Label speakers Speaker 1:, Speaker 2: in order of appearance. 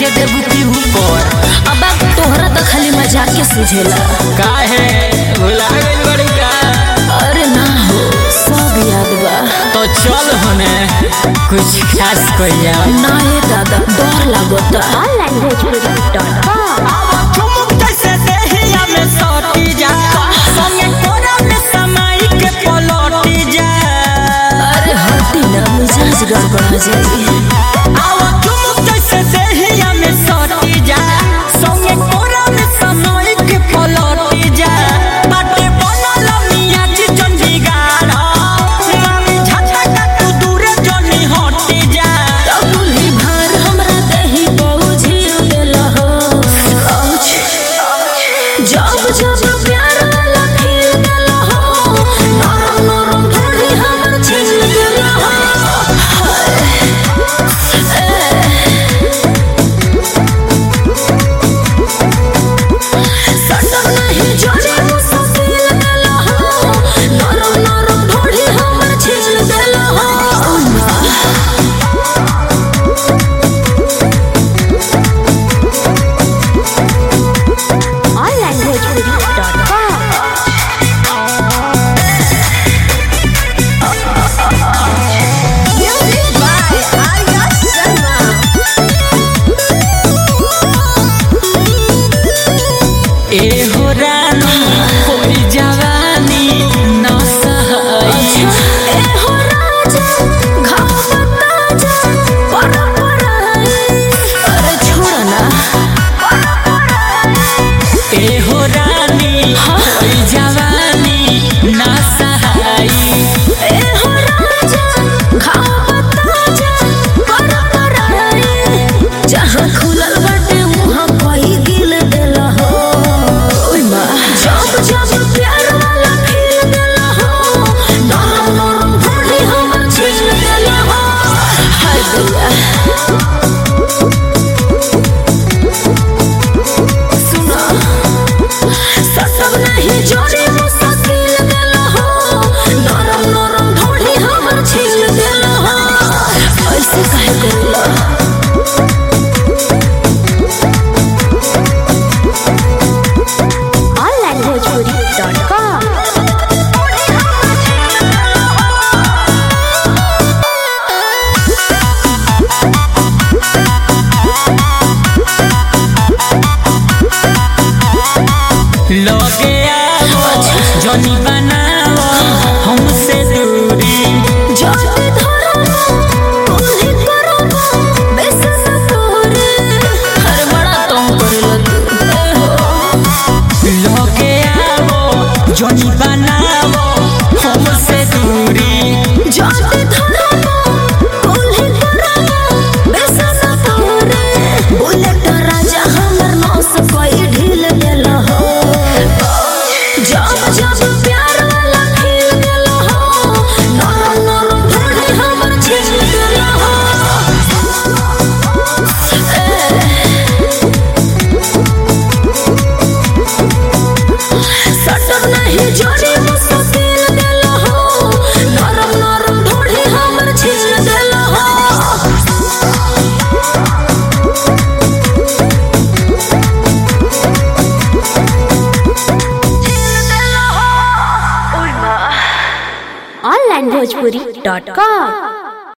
Speaker 1: नीचे देबू की ऊपर
Speaker 2: अब तोहरा तो खाली मजाक के सुझेला
Speaker 1: काहे भुला गइल बड़ी का
Speaker 2: अरे ना हो सब याद बा
Speaker 1: तो चल होने कुछ खास कइया
Speaker 2: ना ये दादा डर लागता
Speaker 1: ठुमुक जैसे देहिया में सटी जा संगे कोरा में समाई के पलटी जा
Speaker 2: अरे हटी ना मिजाज गड़बड़ा जाई
Speaker 1: आवा ठुमुक जैसे देहिया में सटी जा संगे कोरा में समाई के पलटी जा बाटे बनल मियाँ जी जन बिगाड़ मामी झटका तू दूरे जनी हटी जा
Speaker 2: तबुली भार हमरा दही पहुँची देला हो औच। जब जब प्यार वाला फील देला हो नरम नरम ढोली हमर छीन देला हो हाय। ए। सटक नहीं जोड़े मुसाफिर देला हो नरम नरम ढोली हमर छीन देला हो
Speaker 1: ए हो रानी कोई जवानी न सहाई
Speaker 2: ए हो राजा घाव ताजा पर पराई अरे छोड़ ना
Speaker 1: ए हो रानी कोई जवानी न सहाई
Speaker 2: ए हो राजा घाव ताजा पर पराई जहाँ खुलल बाटे वहाँ कोई दिल देला हो ओय माँ जब जब प्यार वाला फील देला हो नरम नरम भोली हमर छीन देला हो हाय दैया सुना सटक नहीं जोड़े मुसाकिल देला हो नरम नरम ढोढ़ी हमर छील देला हो ऐसे काहे करेला
Speaker 1: लगे आओ जनी बनाओ हमसे दूरी
Speaker 2: जोड़े धरो उन्हें करो बेसन तोरे हर बड़ा तुम करेला तू ए हो
Speaker 1: लगे आओ जनी बनाओ हमसे दूरी
Speaker 2: जोड़े धरो उन्हें करो बेसन तोरे बुलेट राजा हमर नौस कोई ढील देला हो जब जब प्यार वाला फील देला हो नरम नरम ढोढ़ी हमर छीन देला हो सटक नहीं जोड़ी मुसाफिर देला हो नरम नरम ढोढ़ी हमर छीन देला हो
Speaker 3: onlinebhojpuri.com